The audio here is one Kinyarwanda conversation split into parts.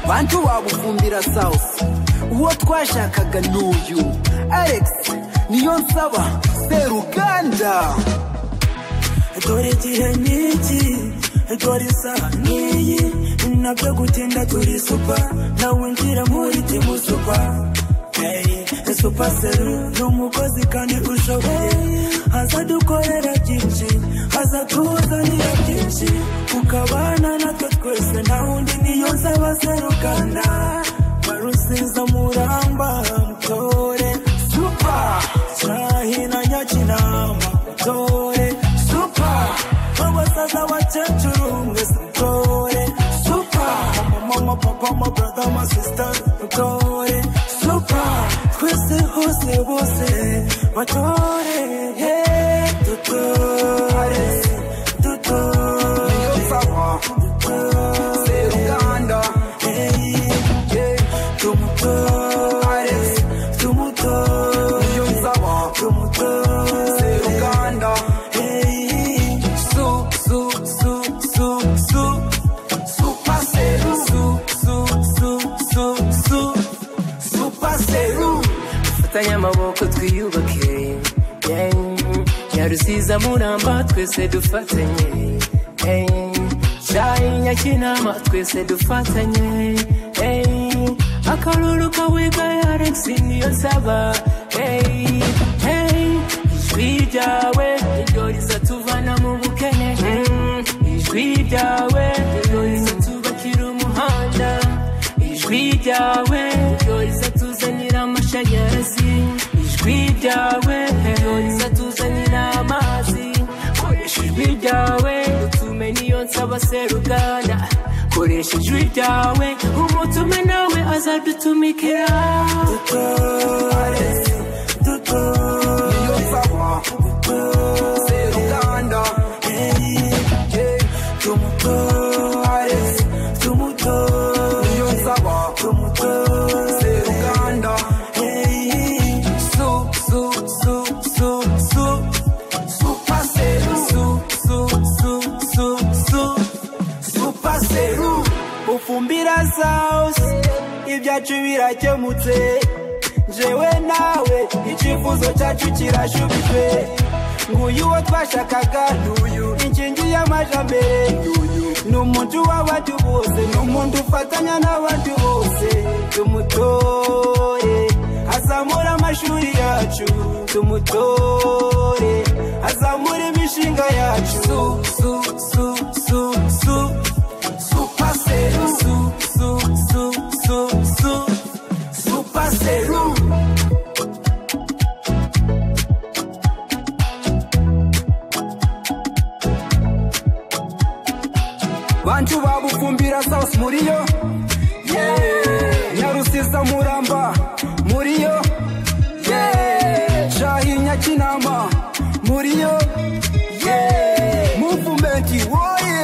bantu wabuvumbira south uwo twashakaga n'uyu alex niyo nsaba seruganda dore igihe n'iki dore isaha n'iyi nabyo gutinda turi supa nawe winjira muri timu supa Hey, supa seru ni umukozi kandi ushoboye aza dukorera byinshi aza tuzanira byinshi ukabana natwe twese nta wundi niyo nsaba serukana barusiza muramba mutore supa cyahina nyakinama mutore supa abasaza bakecuru mwese mutore supa mama papa ma brother ma sister mutore supa twese hose bose batore yeah, dutore dutore nsaba seruganda niyo nsaba seruganda su su su su su supa seru su su su su su supa seru dufatanye amaboko twiyubake yeah. nyarusiza muramba twese dufatanye hey. cyayi nyakinama twese dufatanye hey. akaruru kawigaye alex niyo nsaba hey. hey. ijwi ryawe niryo rizatuvana mu bukene Mm. ijwi ryawe niryo rizatubakira umuhanda ijwi ryawe niryo rizatuzanira amashanyarazi ijwi ryawe niryo rizatuzanira amazi koresha ijwi ryawe utume niyo nsaba seruganda koresha ijwi ryawe umutume nawe azadutumikira niyo nsaba seruganda niyo nsaba seruganda su su su su su supa seru su su su su su supa seru ufumbira sauce ibyacu birakemutse jewe nawe icyifuzo cyacu kirashubijwe nguyu uwo twashakaga n'uyu inkingi y'amajambere n'uyu ni umuntu w'abandi bose ni umuntu ufatanya n'abandi bose tumutore azamura amashuri yacu tumutore azamura imishinga yacu su su su su su supa seru su su su su su supa seru bantu babufumbira sauce muri yo yeah. nyarusiza muramba muri yo yeah. shahi nyakinama muri yo yeah. muvumenti woye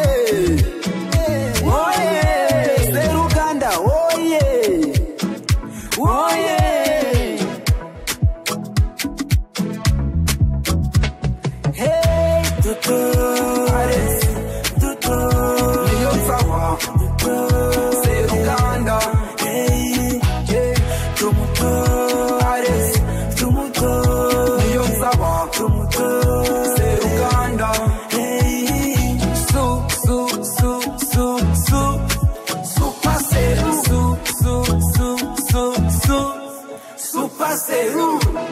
woye seruganda woye woye hey tutores niyo nsaba seruganda niyo nsaba seruganda su su su su su supa seru su su su su su supa seru